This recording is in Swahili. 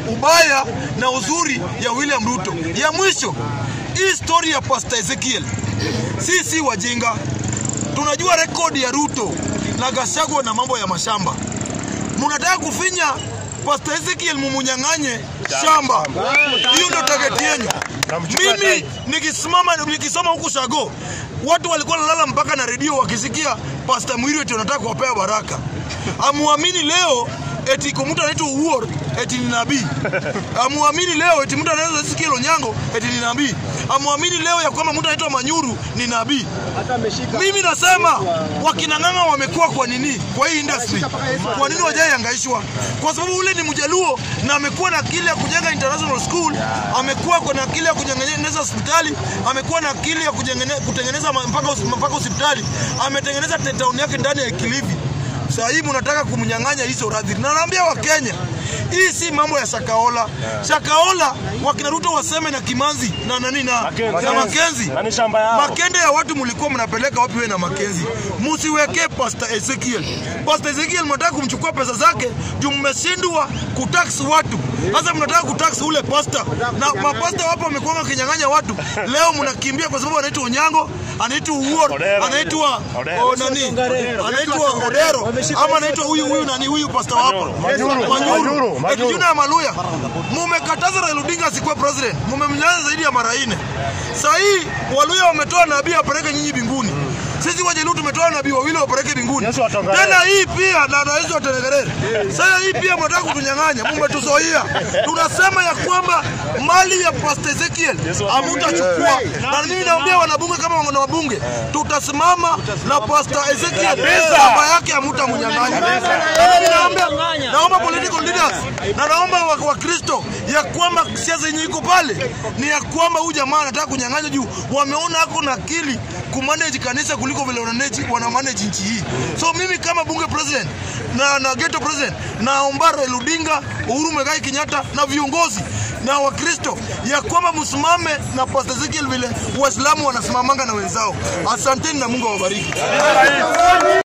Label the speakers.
Speaker 1: ubaya na uzuri ya William Ruto. Ya mwisho, hii story ya Pastor Ezekiel, sisi wajinga tunajua rekodi ya Ruto na Gachagua na mambo ya mashamba. Mnataka kufinya Pastor Ezekiel mumunyang'anye shamba, hiyo ndio target yenu. Mimi nikisimama nikisoma huku Shago, watu walikuwa nalala mpaka na redio wakisikia Pastor Mwiri eti wanataka kuwapea baraka. Amuamini leo eti kwa mtu anaitwa Uor eti ni nabii. Amuamini leo eti mtu anaweza Ezekiel Onyango eti ni nabii. Amuamini leo ya kwamba mtu anaitwa Manyuru ni nabii. Mimi nasema wakina Ng'ang'a wamekuwa kwa nini kwa hii industry? Kwa nini wajaihangaishwa? Kwa sababu ule ni Mjaluo na amekuwa na akili ya kujenga international school, amekuwa na akili ya kutengeneza hospitali, amekuwa na akili ya kujengene- kutengeneza ma- mpaka hos- mpaka hospitali, ametengeneza town yake ndani ya Kilifi. Sasa hii mnataka kumnyang'anya hizo radhi. Na naambia Wakenya, hii si mambo ya Shakaola. Shakaola wakina Ruto waseme na Kimanzi na nani na, na Makenzi
Speaker 2: Na ni shamba yao.
Speaker 1: Makende ya watu mlikuwa mnapeleka wapi wewe na Makenzi? Msiwekee Pastor Ezekiel. Pastor Ezekiel mnataka kumchukua pesa zake juu mmeshindwa kutax watu. Sasa mnataka kutax ule pastor. Na mapasta wapo wamekuwa kinyang'anya watu. Leo mnakimbia kwa sababu anaitwa Onyango, anaitwa Uor,
Speaker 2: Odero.
Speaker 1: anaitwa
Speaker 2: Odero.
Speaker 1: oh, nani? Anaitwa Odero ama anaitwa huyu huyu nani huyu pastor wako?
Speaker 2: Manyuru. Manyuru.
Speaker 1: Eti Juna ya Maluya. Mumekataza Raila Odinga asikuwe president. Mumemnyanya zaidi ya mara nne. Sasa hii Waluya wametoa nabii apeleke nyinyi mbinguni. Sisi Wajaluo tumetoa nabii wawili wapeleke mbinguni.
Speaker 2: Yesu atongerere.
Speaker 1: Tena hii pia na na Yesu atongerere. Sasa hii pia mnataka kutunyang'anya. Mmetuzoea. Tunasema ya kwamba mali ya Pastor Ezekiel hamutachukua. Na mimi naambia wanabunge kama wana wabunge, tutasimama na Pastor Ezekiel. Shamba yake hamutamnyang'anya. Na mimi naomba naomba political leaders na naomba wa- Wakristo ya kwamba siasa yenye iko pale ni ya kwamba huyu jamaa anataka kunyang'anya juu wameona ako na akili kumanage kanisa kuliko vile wanamanage wana manage nchi hii. So mimi kama bunge president na, na ghetto president naomba Raila Odinga, Uhuru Muigai Kenyatta na viongozi na Wakristo ya kwamba msimame na Pastor Ezekiel vile Waislamu wanasimamanga na wenzao. Asanteni na Mungu awabariki.